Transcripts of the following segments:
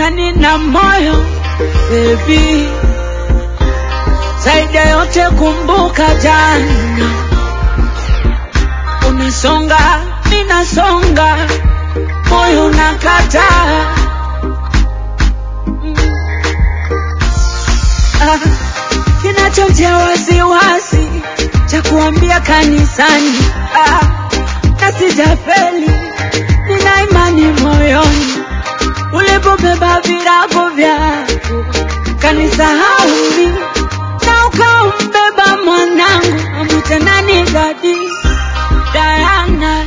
ila nina moyo baby. Zaidi ya yote kumbuka jana, unasonga ninasonga, moyo unakataa mm. ah, kinachotia wasiwasi cha kuambia kanisani ah, na sijafeli, nina imani moyoni ulipobeba virago vyako kanisahau mimi na ukaumbeba mwanangu amwite nani dadi Diana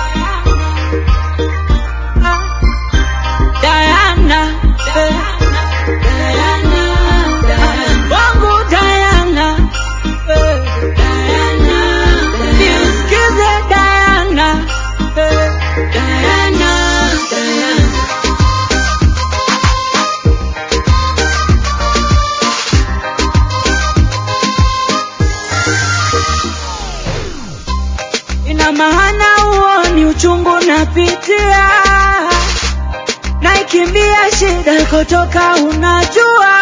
Ah, Diana eh, Diana wangu Diana eh, nisikize Diana eh, Diana ina maana huo ni uchungu napitia, naikimbia shida kutoka, unajua,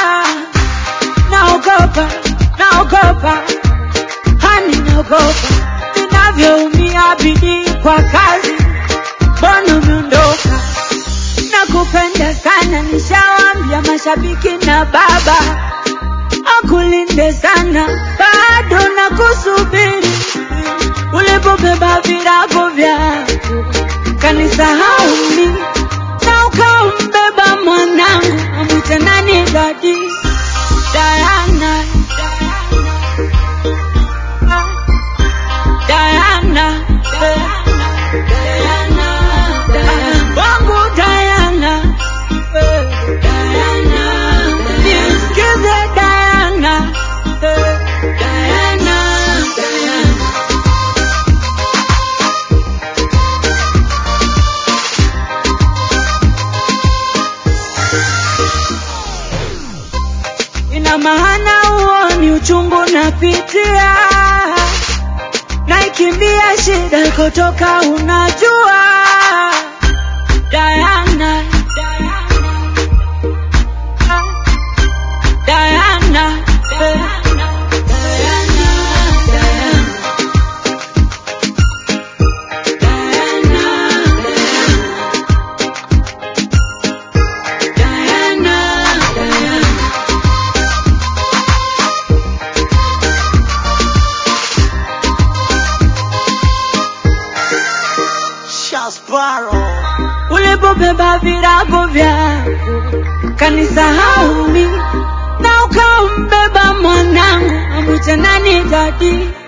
naogopa, naogopa, hani naogopa ninavyoumia bidii kwa kazi, mbona umeondoka? Nakupenda sana, nishawambia mashabiki na baba akulinde sana, bado nakusubiri ulipobeba virago vyako kanisahau mimi na ukaumbeba mwanangu amwite nani dadi Diana Ah, Diana eh, Ah, wangu Diana eh, nisikize Diana eh, Diana ina maana huo ni uchungu napitia, naikimbia shida kutoka, unajua Diana, Ah, Diana, eh, Shasparo. ulipobeba virago vyako kanisahau mimi na ukaumbeba mwanangu amwite nani dadi